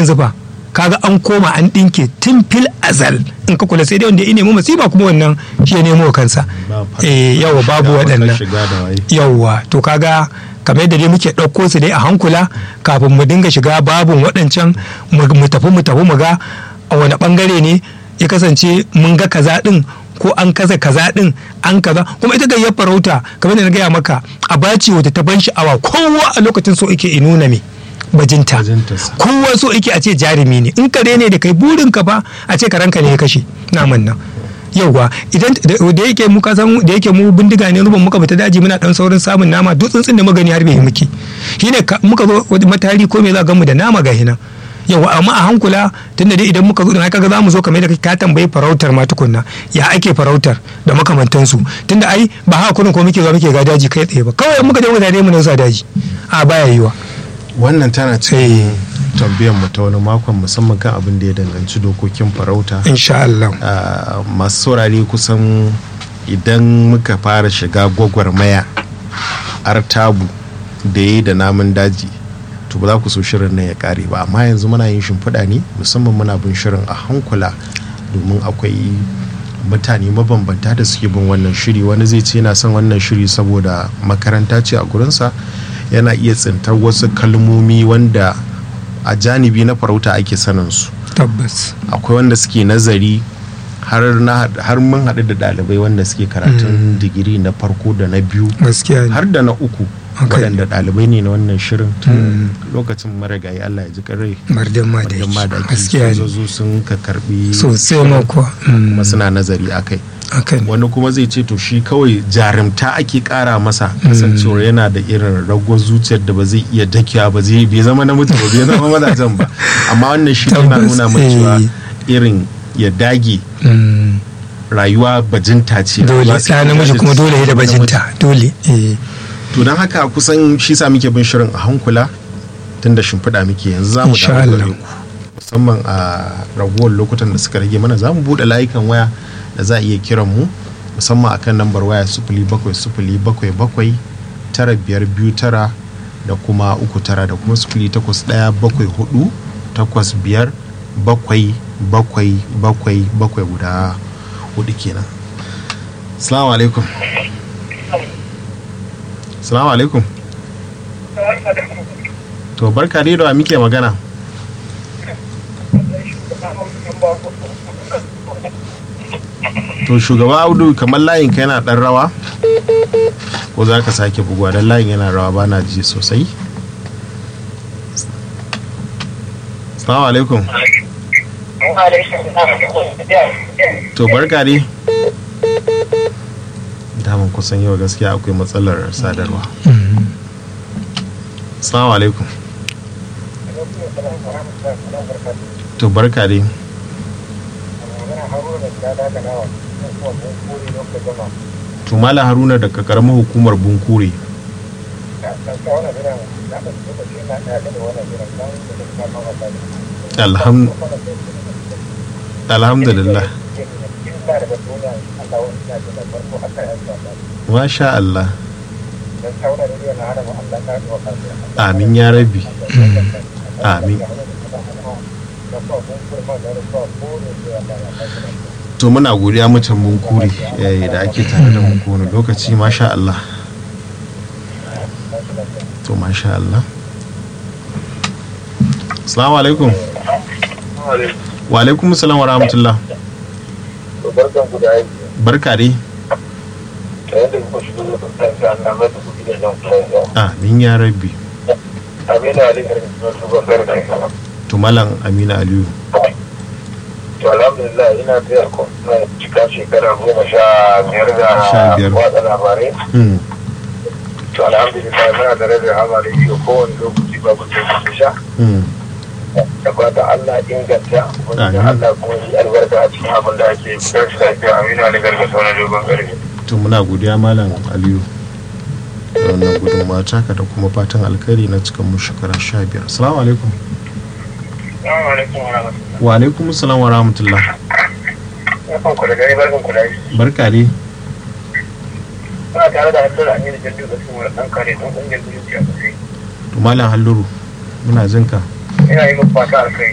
yanzu ba kaga an koma an ɗinke tun fil azal in ka kula sai dai wanda ya nemi masifa kuma wannan shi ya nemo kansa eh yawa babu waɗannan yawa to kaga kamar yadda dai muke ɗauko su dai a hankula kafin mu dinga shiga babun waɗancan mu tafi mu tafi mu ga a wani ɓangare ne ya kasance mun ga kaza ɗin ko an kaza kaza ɗin an kaza kuma ita gayyar farauta kamar da na gaya maka a baci wata ta ban sha'awa kowa a lokacin so yake nuna me bajinta kowa so yake a ce jarumi ne in kare ne da kai burin ka ba a ce karanka ne ya kashe naman nan yauwa idan da yake mu kasan da yake mu bindiga ne ruban muka fita daji muna dan saurin samun nama duk tsuntsun da magani har bai muke shine muka zo matari ko me za ga mu da nama ga hinan yawa amma a hankula tunda dai idan muka zo dan kaga zamu zo kamar da ka tambayi farautar ma tukunna ya ake farautar da makamantansu tunda ai ba haka kurin ko muke zuwa muke ga daji kai tsaye ba kawai muka je mutane mu nan sa daji a baya yiwa wannan tana cikin tambayar mu ta wani makon musamman kan abin da ya danganci dokokin farauta insha Allah masu saurare kusan idan muka fara shiga gwagwarmaya artabu da ya yi da namun daji to ba za ku so shirin nan ya kare ba amma yanzu muna yin shimfiɗa ne musamman muna bin shirin a hankula domin akwai mutane mabambanta da suke bin wannan shiri wani zai ce yana son wannan shiri saboda makaranta ce a gurinsa yana iya tsintar wasu kalmomi wanda a janibi na farauta ake sanin su tabbas akwai wanda suke nazari har mun haɗu da ɗalibai wanda suke karatun digiri na farko da na biyu har da na uku waɗanda ɗalibai ne na wannan shirin tun lokacin marigayi Allah ya ji karai mardan ma da gaskiya ne sun ka karbi sosai ma kuwa kuma suna nazari akai wani kuma zai ce to shi kawai jarumta ake kara masa kasancewar yana da irin ragon zuciyar da ba zai iya dakiya ba zai bai zama namiji ba bai zama mazajen ba amma wannan shi yana nuna mai cewa irin ya dage rayuwa bajinta ce dole ɗa namiji kuma dole ya da bajinta dole to don haka kusan shi sa muke bin shirin a hankula tun da shimfiɗa muke yanzu za mu dawo musamman a ragowar lokutan da suka rage mana za mu buɗe layukan waya da za a iya kiran mu musamman akan lambar waya sufuli bakwai sufuli bakwai bakwai tara biyar biyu tara da kuma uku tara da kuma sufuli takwas ɗaya bakwai hudu takwas biyar bakwai bakwai bakwai bakwai guda hudu kenan salamu alaikum salamu alaikum to barka dai da muke magana to shugaba audu kamar layin ka yana dan rawa ko za ka sake buguwa don layin yana rawa ba na ji sosai salamu alaikum to barka dai daman kusan yau gaskiya akwai matsalar sadarwa salamu alaikum to barka dai to mala haruna daga karamar hukumar bunkure alhamdulillah masha Allah amin ya rabi amin to muna godiya mutan bunkuri da ake tare da mu kowane lokaci masha Allah to masha Allah assalamu alaikum wa alaikum assalam wa rahmatullah barka dai amin ya rabbi to malam amina aliyu to alhamdulillah ina taya kuma cika shekara goma sha biyar da watsa labarai to alhamdulillah muna da rabin hamari biyu kowane lokaci babu sai sha da fata Allah inganta wanda Allah kuma shi albarka a cikin abin da ake fitar shi lafiya amina da gargasa wani dogon gargaɗi to muna godiya malam aliyu da wannan gudunmawa taka da kuma fatan alkhairi na cikin mu shekara sha biyar assalamu alaikum wa alaikum salam wa rahmatullah barka dai Ba tare da halluru a yin jirgin da sun ɗan kare don ƙungiyar zuciya sosai. to malam halluru muna jinka Ina yi fata alkai